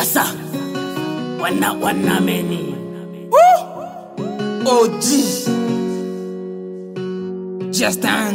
Yasa wana wanameni OG Justin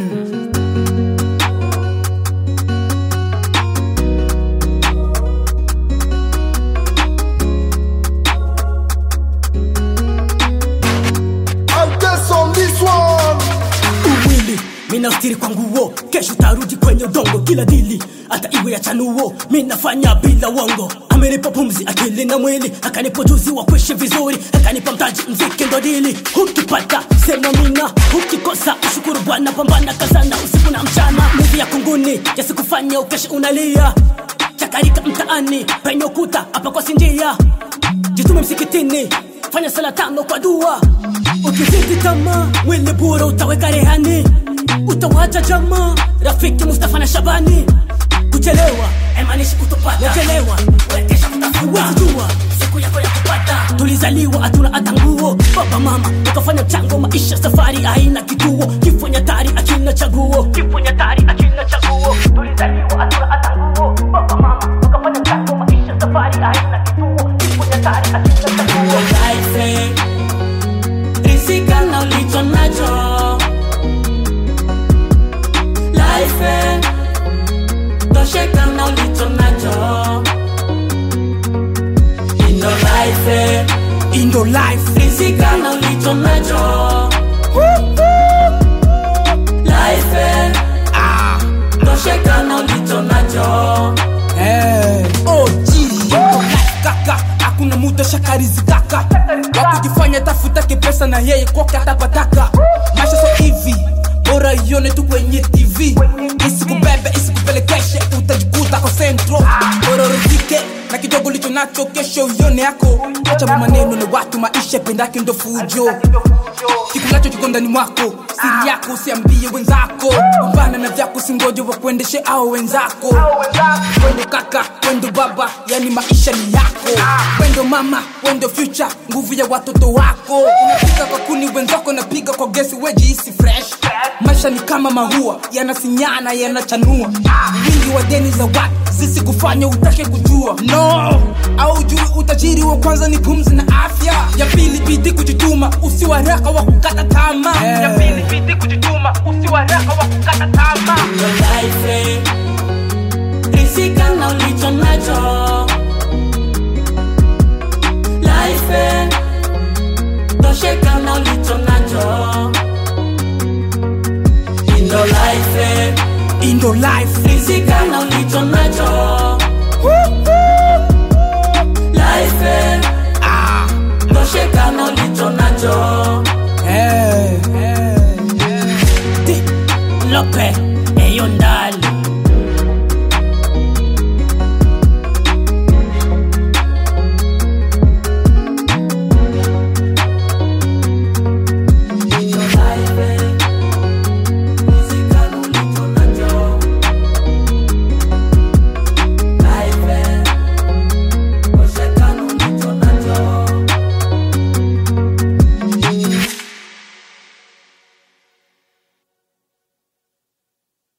I guess on this one. uwili mina ustiri kwa nguo kesho tarudi kwenye udongo kila dili hata iwe ya chanuo minafanya bila wongo amenipa pumzi akili na mwili akanipa ujuzi wa kuishi vizuri akanipa mtaji mziki ndo dili ukipata sema mina ukikosa ushukuru bwana pambana kazana usiku na mchana muvi ya kunguni yasikufanya ukeshe unalia chakarika mtaani penye ukuta hapa kwa sinjia jitume msikitini fanya sala tano kwa dua ukizidi tamaa mwili bura utaweka rehani utawacha jamaa rafiki mustafa na shabani kuchelewa emanishi kutopata chelewa wekesha kutafuajua siku yako ya kupata tulizaliwa hatuna hata nguo baba mama ukafanya mchango maisha safari haina kituo kifo nyatari akina chaguo kifo nyatari akina chaguo tulizaliwa hatuna hata nguo baba mama ukafanya mchango maisha safari haina kituo kifo nyatari akina chaguo life rizika na ulicho nacho life tosheka na ulicho nacho indo life Indo Life rizika na ulicho nacho life ah. tosheka na ulicho nacho hey. OG Indo Life kaka hakuna muda shakarizi kaka wakujifanya tafutake pesa na yeye koke atapataka maisha so hivi bora ione tu kwenye tv isikubebe isikupelekeshe utajikuta ko centro bora uridhike na kidogo licho nacho kesho ione yako acha maneno na watu maisha pendake ndo fujo kikulacho kiko ndani mwako siri yako usiambie wenzako pambana na vyako singoje wakuendeshe au wenzako wendo kaka wendo baba yani maisha ni yako wendo mama wendo future nguvu ya watoto wako unapiga kwa kuni wenzako napiga kwa gesi wejiisi fresh maisha ni kama mahua yanasinyana yanachanua wingi wa deni za watu sisi kufanya utake kujua no au jui utajiri wa kwanza ni pumzi na afya ya pili bidi kujituma usiwaraka wa kukata tama ya pili bidi kujituma usiwaraka wa kukata tama Indo life rizika na ulicho nacho life tosheka na ulicho nacho indo life indo life rizika na ulicho nacho life ah. tosheka na ulicho nacho